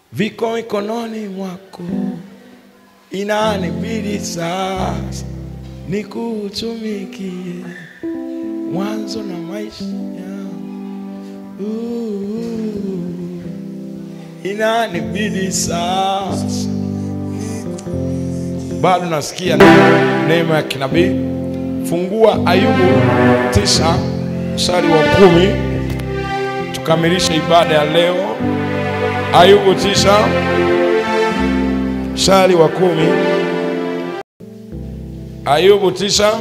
viko mikononi mwako, inanibidi sasa nikutumikie mwanzo na maisha yangu. Uh, inanibidi sasa bado nasikia neema ya kinabii. Fungua Ayubu tisa mstari wa kumi tukamilishe ibada ya leo. Ayubu tisa mstari wa kumi. Ayubu tisa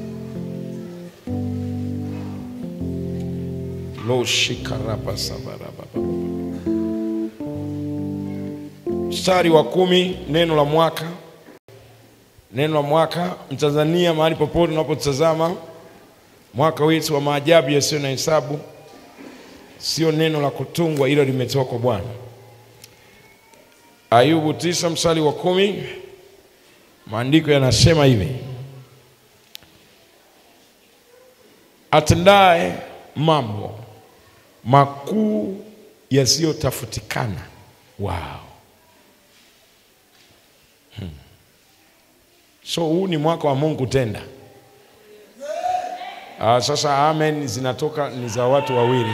loshikarapasabarabbaba mstari wa kumi, neno la mwaka neno la mwaka Mtanzania, mahali popote unapotazama, mwaka wetu wa maajabu yasiyo na hesabu, sio neno la kutungwa, ilo limetoka kwa Bwana. Ayubu tisa mstari wa kumi, maandiko yanasema hivi: atendaye mambo makuu yasiyotafutikana. Wow. So huu ni mwaka wa Mungu tenda. Ah, sasa amen zinatoka ni za watu wawili.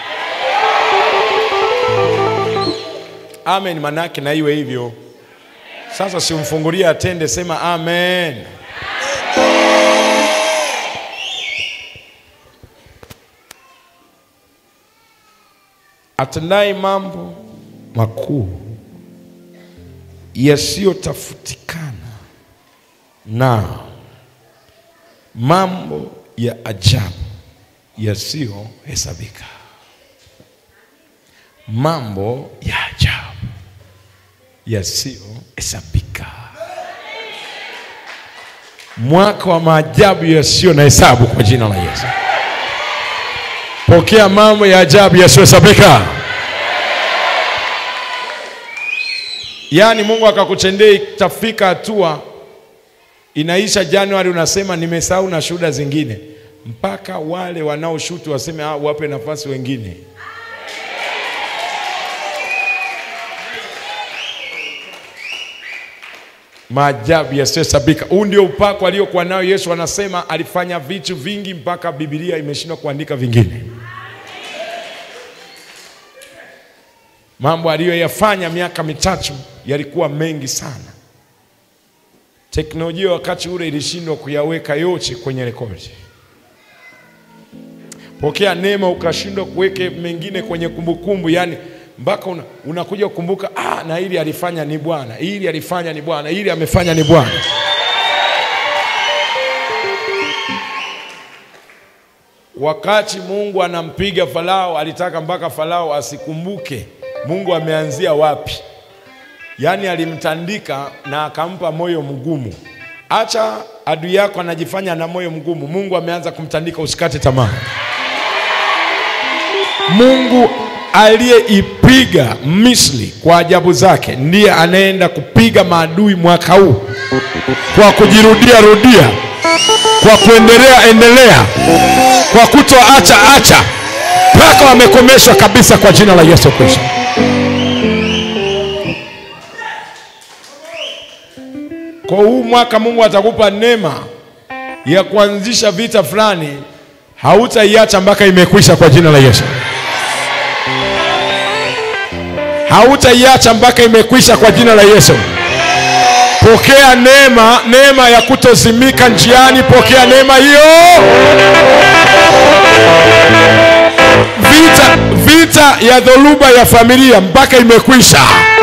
Amen manake na iwe hivyo. Sasa simfungulie atende, sema amen. Atendaye mambo makuu yasiyotafutikana na mambo ya ajabu yasiyohesabika. Mambo ya ajabu yasiyohesabika. Mwaka wa maajabu yasiyo na hesabu kwa jina la Yesu. Pokea mambo ya ajabu yasiyohesabika. Yaani Mungu akakutendea, itafika hatua inaisha Januari, unasema nimesahau na shuhuda zingine, mpaka wale wanaoshutu waseme ah, wape nafasi wengine. Maajabu yasiyohesabika. Huu ndio upako aliokuwa nao Yesu. Anasema alifanya vitu vingi mpaka Biblia imeshindwa kuandika vingine. Mambo aliyoyafanya miaka mitatu yalikuwa mengi sana. Teknolojia wakati ule ilishindwa kuyaweka yote kwenye rekodi. Pokea neema ukashindwa kuweke mengine kwenye kumbukumbu, yani mpaka una, unakuja kukumbuka ah, na hili alifanya ni Bwana, hili alifanya ni Bwana, hili amefanya ni Bwana. Wakati Mungu anampiga Farao, alitaka mpaka Farao asikumbuke Mungu ameanzia wapi. Yaani alimtandika na akampa moyo mgumu. Acha adui yako anajifanya na moyo mgumu, Mungu ameanza kumtandika, usikate tamaa. Mungu aliyeipiga Misri kwa ajabu zake ndiye anaenda kupiga maadui mwaka huu kwa kujirudia rudia, kwa kuendelea endelea, kwa kutoacha acha mpaka wamekomeshwa kabisa kwa jina la Yesu Kristo. Kwa huu mwaka Mungu atakupa neema ya kuanzisha vita fulani, hautaiacha mpaka imekwisha kwa jina la Yesu. Hautaiacha mpaka imekwisha kwa jina la Yesu. Pokea neema, neema ya kutozimika njiani. Pokea neema hiyo. Vita, vita ya dhoruba ya familia mpaka imekwisha.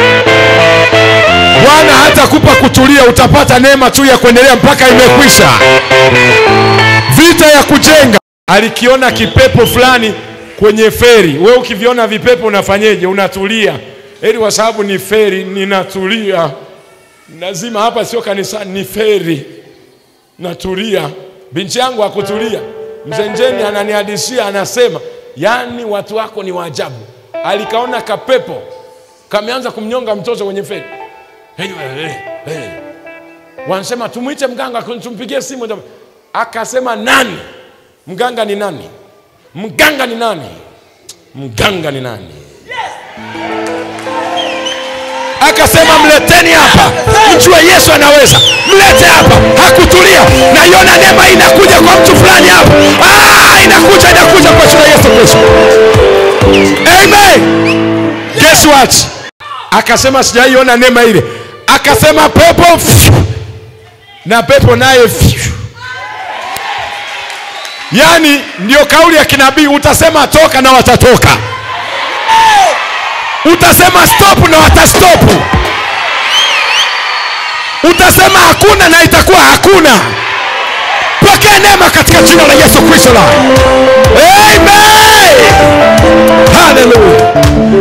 Bwana hatakupa kutulia, utapata neema tu ya kuendelea mpaka imekwisha. Vita ya kujenga, alikiona kipepo fulani kwenye feri. We ukiviona vipepo unafanyeje? Unatulia, ili kwa sababu ni feri, ninatulia. Lazima hapa sio kanisani, ni feri, natulia. Binti yangu hakutulia, mzenjeni ananihadisia, anasema yaani watu wako ni waajabu. Alikaona kapepo kameanza kumnyonga mtoto kwenye feri. Hey, hey, hey. Wanasema tumwite mganga, tumpigie simu. Akasema nani? Mganga ni nani? Mganga ni nani? Mganga ni nani? akasema mleteni hapa, mjue Yesu anaweza. Mlete hapa, hakutulia. Naiona neema hii inakuja kwa mtu fulani hapa. Ah, inakuja, inakuja kwa jina la Yesu Kristo. Amen. Guess what? Akasema sijaiona neema ile. Akasema pepo pfu, na pepo naye pfu. Yaani ndio kauli ya kinabii, utasema toka na watatoka, utasema stop na watastop, utasema hakuna na itakuwa hakuna. Pokea neema katika jina la Yesu Kristo la Amen. Hallelujah.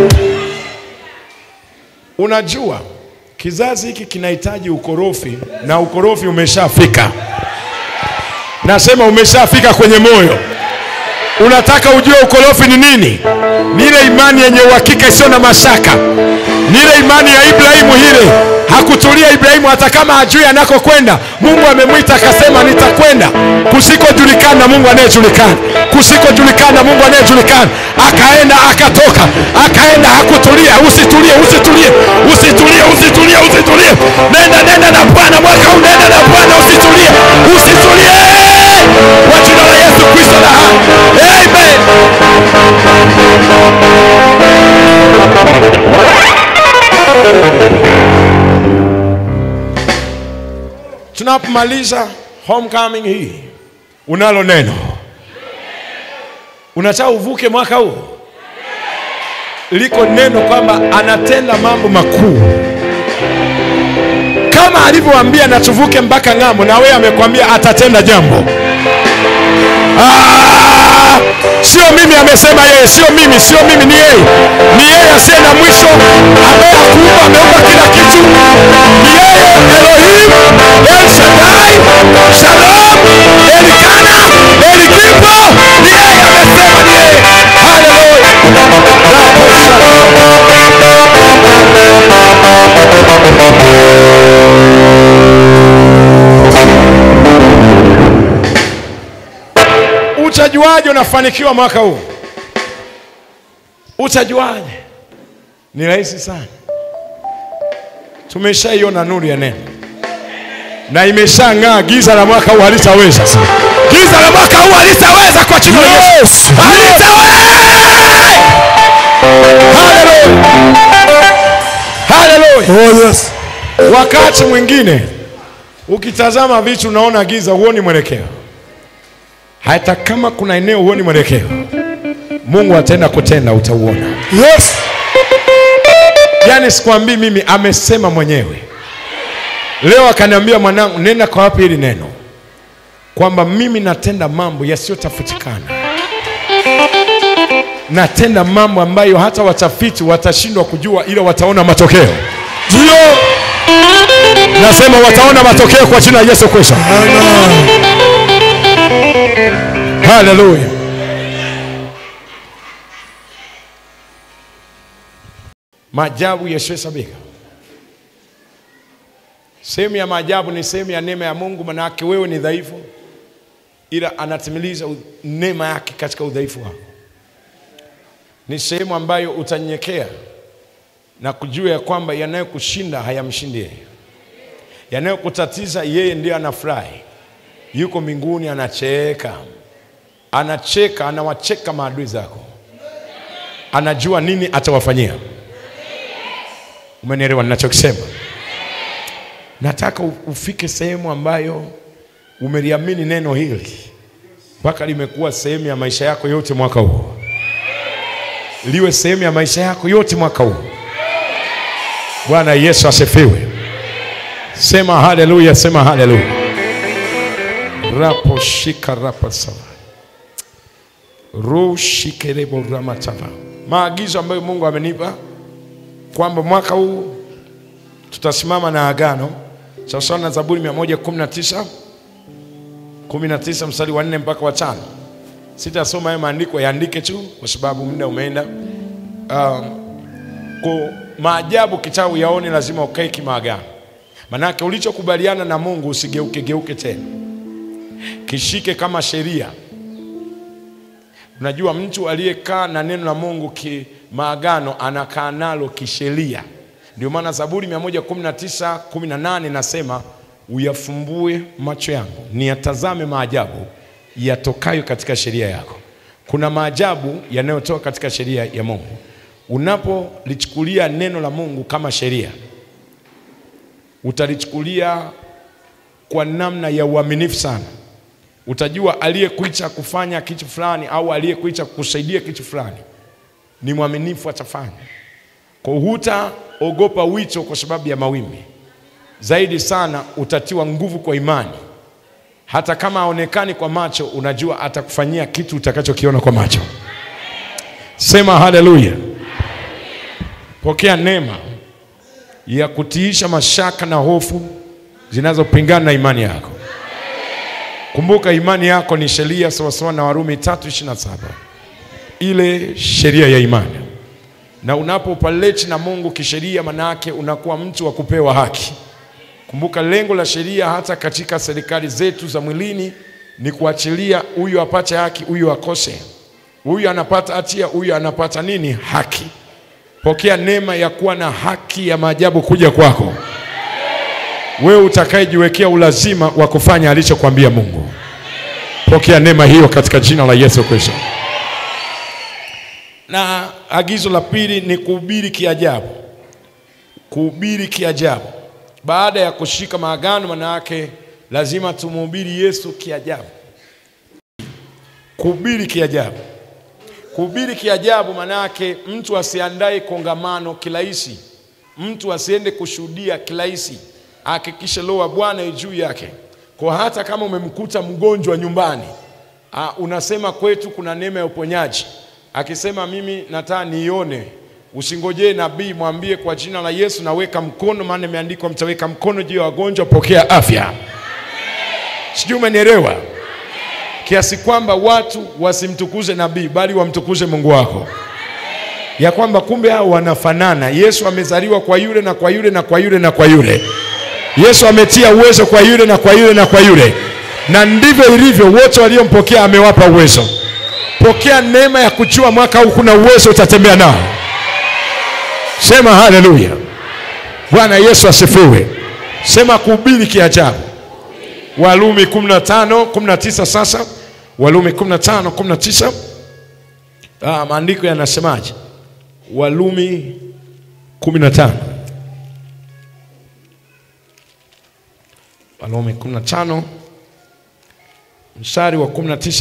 Unajua kizazi hiki kinahitaji ukorofi na ukorofi umeshafika. Nasema umeshafika kwenye moyo. Unataka ujue ukorofi ni nini? Ni ile imani yenye uhakika isiyo na mashaka, ni ile imani ya Ibrahimu. Ile hakutulia Ibrahimu, hata kama hajui anakokwenda. Mungu amemwita akasema, nitakwenda kusikojulikana, Mungu anayejulikana, kusikojulikana, Mungu anayejulikana. Akaenda akatoka, akaenda, hakutulia. Usitulie, usitulie, usitulie, usitulie, usitulie. Nenda, nenda na Bwana mwaka huu, nenda na Bwana, usitulie, usitulie, kwa jina la Yesu Kristo la hai. Amen. Tunapomaliza homecoming hii, unalo neno, unataka uvuke mwaka huu, liko neno kwamba anatenda mambo makuu kama alivyowaambia na tuvuke mpaka ng'ambo, na wewe amekwambia atatenda jambo. Ah, sio mimi amesema yeye, sio mimi, sio mimi, ni yeye, ni yeye asiye na mwisho, ambaye hakuumba, ameumba kila kitu. Ni yeye Elohim, El Shaddai, Shalom, Elikana, Elikipo, ni yeye amesema, ni yeye. Haleluya. Utajuaje unafanikiwa mwaka huu? Utajuaje? Ni rahisi sana. Tumeshaiona nuru ya neno na imeshang'aa. Giza la mwaka huu halitaweza, giza la mwaka huu halitaweza kwa jina la Yesu, halitaweza. Haleluya, haleluya. Oh yes. Wakati mwingine ukitazama vitu unaona giza, huoni mwelekeo. Hata kama kuna eneo huoni mwelekeo, Mungu ataenda kutenda, utauona. Yes. Yaani sikwambii mimi, amesema mwenyewe. Leo akaniambia mwanangu, nenda kwa wapi hili neno, kwamba mimi natenda mambo yasiyotafutikana, natenda mambo ambayo hata watafiti watashindwa kujua, ila wataona matokeo. Ndio. Nasema wataona matokeo kwa jina la Yesu Kristo. Amen. Haleluya. Maajabu yasiyohesabika. Sehemu ya maajabu ni sehemu ya neema ya Mungu, manake wewe ni dhaifu, ila anatimiliza u- neema yake katika udhaifu wako. Ni sehemu ambayo utanyenyekea na kujua ya kwamba yanayokushinda hayamshindi yeye, yanayokutatiza yeye ndiye anafurahi, yuko mbinguni anacheka anacheka, anawacheka maadui zako, anajua nini atawafanyia. Umenielewa ninachokisema? Nataka u- ufike sehemu ambayo umeliamini neno hili mpaka limekuwa sehemu ya maisha yako yote mwaka huu, liwe sehemu ya maisha yako yote mwaka huu. Bwana Yesu asifiwe. Sema haleluya, sema haleluya. rapo shika rapa sawa rushikerebo ramatava. Maagizo ambayo Mungu amenipa kwamba mwaka huu tutasimama na agano sawasawa na Zaburi 119 19 mstari wa 4 mpaka wa tano. Sitasoma hayo maandiko, yaandike tu kwa sababu muda umeenda. Um, kwa maajabu kitau yaone, lazima ukae kimaagano, manake ulichokubaliana na Mungu usigeuke geuke tena, kishike kama sheria. Unajua, mtu aliyekaa na neno la Mungu kimaagano anakaa nalo kisheria, Ndio maana Zaburi 119 18 nasema uyafumbue macho yangu niyatazame maajabu yatokayo katika sheria yako. Kuna maajabu yanayotoka katika sheria ya Mungu. Unapolichukulia neno la Mungu kama sheria, utalichukulia kwa namna ya uaminifu sana. Utajua aliyekuita kufanya kitu fulani au aliyekuita kukusaidia kitu fulani ni mwaminifu, atafanya. Kwa hutaogopa wito kwa sababu ya mawimbi. Zaidi sana utatiwa nguvu kwa imani. Hata kama haonekani kwa macho, unajua atakufanyia kitu utakachokiona kwa macho. Sema haleluya! Pokea neema ya kutiisha mashaka na hofu zinazopingana na imani yako. Kumbuka imani yako ni sheria sawasawa na Warumi 3:27 ile sheria ya imani. Na unapopaleti na Mungu kisheria, manake unakuwa mtu wa kupewa haki. Kumbuka lengo la sheria hata katika serikali zetu za mwilini ni kuachilia huyu apate haki, huyu akose, huyu anapata hatia, huyu anapata nini? Haki. Pokea neema ya kuwa na haki ya maajabu kuja kwako wewe utakayejiwekea ulazima wa kufanya alichokwambia Mungu. Pokea neema hiyo katika jina la Yesu Kristo. Na agizo la pili ni kuhubiri kiajabu. Kuhubiri kiajabu. Baada ya kushika maagano, maana yake lazima tumhubiri Yesu kiajabu. Kuhubiri kiajabu. Kuhubiri kiajabu maana yake mtu asiandae kongamano kirahisi, mtu asiende kushuhudia kirahisi, hakikishe roho ya Bwana yu juu yake. Kwa hata kama umemkuta mgonjwa nyumbani, ah, unasema kwetu kuna neema ya uponyaji, akisema mimi nataka nione, usingojee nabii, mwambie kwa jina la Yesu naweka mkono, maana imeandikwa mtaweka mkono juu ya wagonjwa, pokea afya. Sijui umenielewa? kiasi kwamba watu wasimtukuze nabii bali wamtukuze Mungu wako, ya kwamba kumbe hao wanafanana. Yesu amezaliwa kwa yule na kwa yule na kwa yule na kwa yule. Yesu ametia uwezo kwa yule na kwa yule na kwa yule, na ndivyo ilivyo. Wote waliompokea amewapa uwezo. Pokea neema ya kujua mwaka huu kuna uwezo utatembea nao. Sema haleluya! Bwana Yesu asifiwe. Sema kuhubiri kiajabu. Walumi 15 19 sasa. Walumi 15 19. Ah, maandiko yanasemaje? Walumi 15. Walumi 15 mstari wa 19.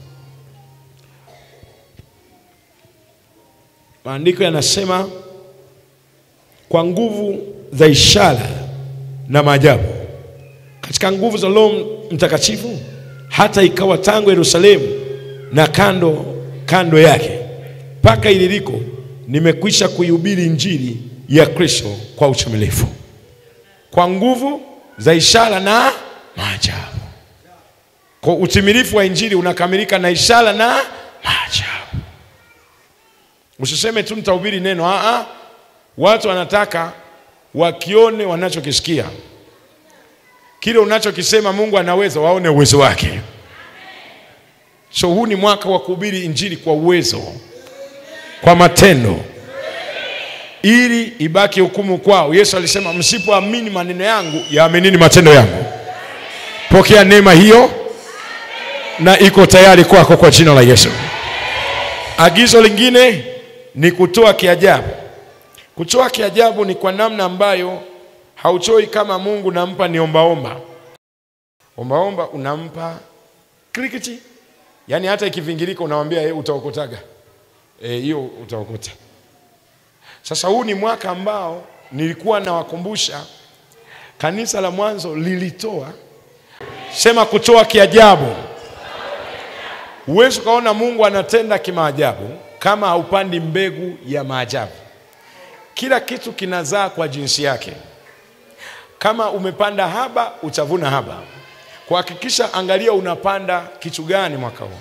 Maandiko yanasema kwa nguvu za ishara na maajabu katika nguvu za Roho Mtakatifu, hata ikawa tangu Yerusalemu na kando kando yake mpaka ililiko, nimekwisha kuihubiri injili ya Kristo kwa utimilifu, kwa nguvu za ishara na maajabu. Kwa utimilifu wa injili unakamilika na ishara na maajabu. Usiseme tu nitahubiri neno. Aa, watu wanataka wakione wanachokisikia kile unachokisema Mungu anaweza, waone uwezo wake. So huu ni mwaka wa kuhubiri injili kwa uwezo, kwa matendo, ili ibaki hukumu kwao. Yesu alisema msipoamini maneno yangu, yaaminini matendo yangu. Pokea neema hiyo, na iko tayari kwako kwa jina la Yesu. Agizo lingine ni kutoa kiajabu. Kutoa kiajabu ni kwa namna ambayo hauchoi kama Mungu nampa ni ombaomba. Ombaomba unampa krikiti, yaani hata ikivingirika unamwambia hey, utaokotaga hiyo e, utaokota. Sasa huu ni mwaka ambao nilikuwa nawakumbusha kanisa la mwanzo lilitoa, sema kutoa kiajabu. Huwezi ukaona Mungu anatenda kimaajabu kama haupandi mbegu ya maajabu. Kila kitu kinazaa kwa jinsi yake. Kama umepanda haba utavuna haba. Kuhakikisha, angalia unapanda kitu gani mwaka huu.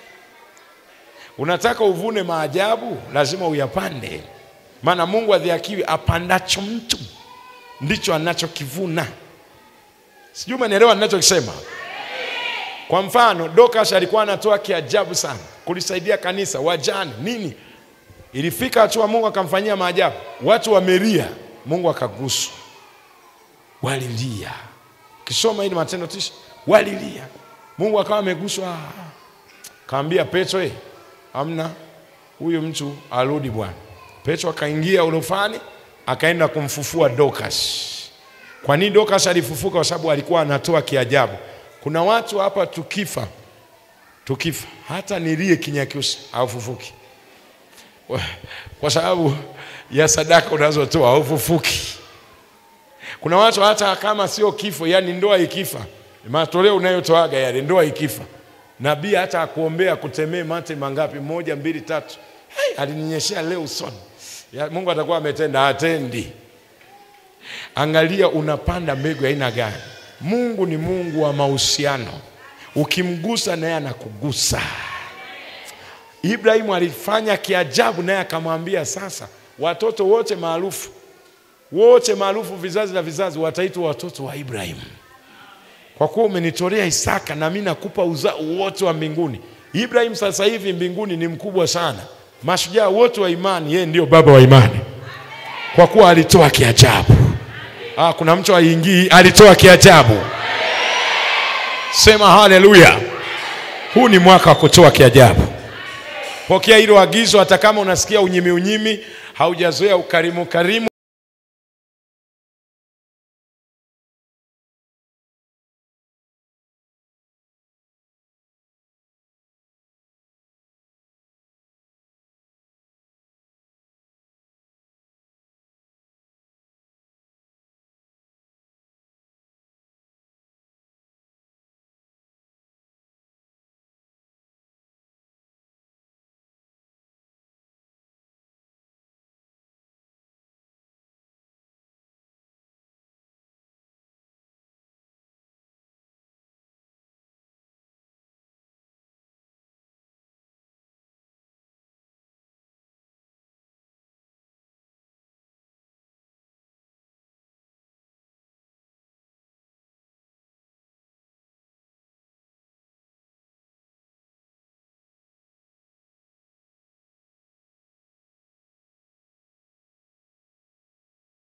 Unataka uvune maajabu, lazima uyapande, maana Mungu adhihakiwi, apandacho mtu ndicho anachokivuna. Sijui umenielewa ninachokisema. Kwa mfano, Dorcas alikuwa anatoa kiajabu sana kulisaidia kanisa, wajane nini. Ilifika hatua Mungu akamfanyia maajabu, watu wamelia Mungu akaguswa, walilia. Kisoma hili Matendo tisa, walilia. Mungu akawa ameguswa, kaambia Petro, eh, amna huyu mtu arudi bwana. Petro akaingia ulofani, akaenda kumfufua Dorcas. Kwa nini Dorcas alifufuka? Kwa sababu alikuwa anatoa kiajabu. Kuna watu hapa tukifa, tukifa hata nilie Kinyakyusa haufufuki Kwa- kwa sababu ya sadaka unazotoa haufufuki. Kuna watu hata kama sio kifo, yani ndoa ikifa, matoleo unayotoaga yale, ndoa ikifa, nabii hata akuombea kutemee mate mangapi, moja, mbili, tatu, hey, alininyeshea leo usoni, ya, Mungu atakuwa ametenda, atendi. Angalia unapanda mbegu ya aina gani. Mungu ni Mungu wa mahusiano, ukimgusa naye anakugusa. Ibrahimu alifanya kiajabu, naye akamwambia sasa, watoto wote maarufu wote maarufu vizazi na vizazi wataitwa watoto wa Ibrahimu, kwa kuwa umenitolea Isaka na mimi nakupa uzao wote wa mbinguni. Ibrahimu sasa hivi mbinguni ni mkubwa sana, mashujaa wote wa imani, yeye ndio baba wa imani, kwa kuwa alitoa kiajabu. Ah, kuna mtu aingii, alitoa kiajabu. Sema haleluya! Huu ni mwaka wa kutoa kiajabu. Pokea hilo agizo, hata kama unasikia unyimi unyimi, haujazoea ukarimu karimu